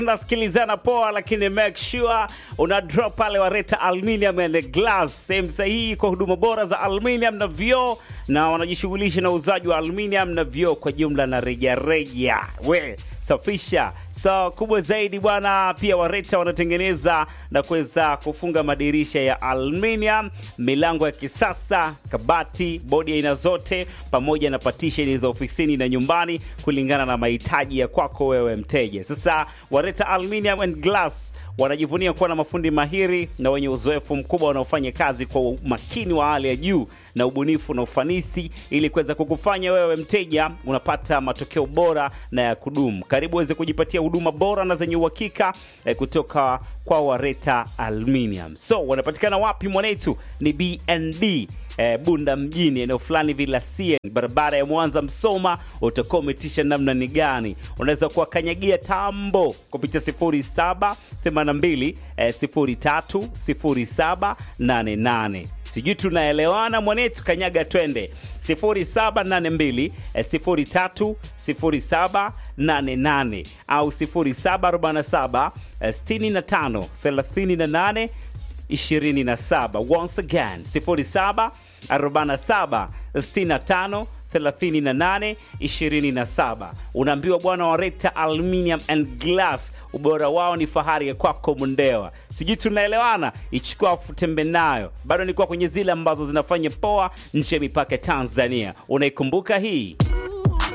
nasikilizana poa, lakini make sure una drop pale Wareta Aluminium and Glass, sehemu sahihi kwa huduma bora za aluminium na vioo, na wanajishughulisha na uuzaji wa aluminium na vioo kwa jumla na rejareja. We safisha so kubwa zaidi bwana. Pia Wareta wanatengeneza na kuweza kufunga madirisha ya aluminium, milango ya kisasa, kabati, bodi aina zote, pamoja na patisheni za ofisini na nyumbani, kulingana na mahitaji ya kwako wewe mteja. Sasa Wareta Aluminium and Glass wanajivunia kuwa na mafundi mahiri na wenye uzoefu mkubwa wanaofanya kazi kwa umakini wa hali ya juu na ubunifu na ufanisi ili kuweza kukufanya wewe mteja unapata matokeo bora na ya kudumu. Karibu uweze kujipatia huduma bora na zenye uhakika eh, kutoka kwa Wareta Aluminium. So wanapatikana wapi mwanetu? Ni BND eh, Bunda mjini, eneo fulani Vilasie, barabara ya Mwanza Msoma. Utakuwa umetisha namna ni gani? Unaweza kuwakanyagia tambo kupitia 0782 eh, 030788. Sijui tunaelewana mwanetu, kanyaga twende 0782 eh, 030788 au 0747 eh, 65 38 27. Once again 07 47 65 38 27. Unaambiwa bwana wa Reta Aluminium and Glass, ubora wao ni fahari ya kwako Mundewa. Sijui tunaelewana, ichukua futembe nayo. Bado nilikuwa kwenye zile ambazo zinafanya poa nje ya mipaka ya Tanzania. Unaikumbuka hii?